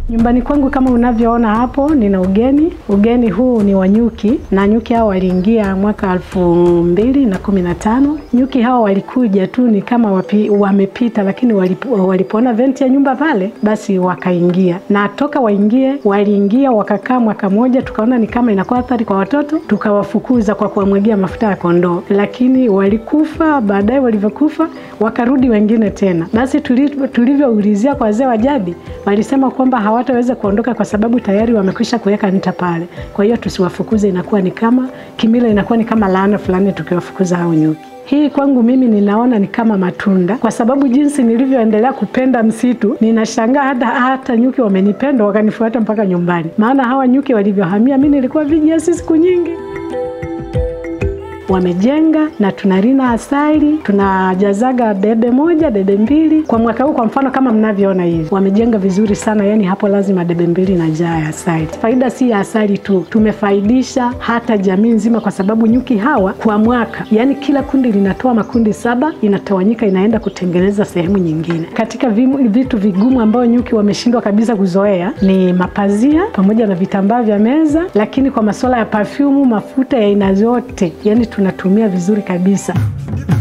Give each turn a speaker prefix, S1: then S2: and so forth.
S1: Nyumbani kwangu kama unavyoona hapo, nina ugeni. Ugeni huu ni wa nyuki, na nyuki hao waliingia mwaka elfu mbili na kumi na tano. Nyuki hao walikuja tu ni kama wapi, wamepita, lakini walipo, walipoona venti ya nyumba pale, basi wakaingia, na toka waingie, waliingia wakakaa mwaka moja, tukaona ni kama inakuwa athari kwa watoto, tukawafukuza kwa kuwamwagia mafuta ya kondoo, lakini walikufa. Baadaye walivyokufa, wakarudi wengine tena. Basi tulivyoulizia kwa wazee wa jadi, walisema kwamba hawataweza kuondoka kwa sababu tayari wamekwisha kuweka nta pale. Kwa hiyo tusiwafukuze, inakuwa ni kama kimila, inakuwa ni kama laana fulani tukiwafukuza hao nyuki. Hii kwangu mimi ninaona ni kama matunda, kwa sababu jinsi nilivyoendelea kupenda msitu, ninashangaa hata, hata nyuki wamenipenda wakanifuata mpaka nyumbani. Maana hawa nyuki walivyohamia, mi nilikuwa vijiasi siku nyingi wamejenga na tunarina asali, tunajazaga debe moja debe mbili kwa mwaka huu. Kwa mfano kama mnavyoona hivi, wamejenga vizuri sana, yani hapo lazima debe mbili na jaa ya asali. Faida si ya asali tu, tumefaidisha hata jamii nzima, kwa sababu nyuki hawa kwa mwaka, yani kila kundi linatoa makundi saba, inatawanyika inaenda kutengeneza sehemu nyingine. Katika vitu vigumu ambayo nyuki wameshindwa kabisa kuzoea ni mapazia pamoja na vitambaa vya meza, lakini kwa masuala ya perfume, mafuta ya aina zote, yani tunatumia vizuri kabisa.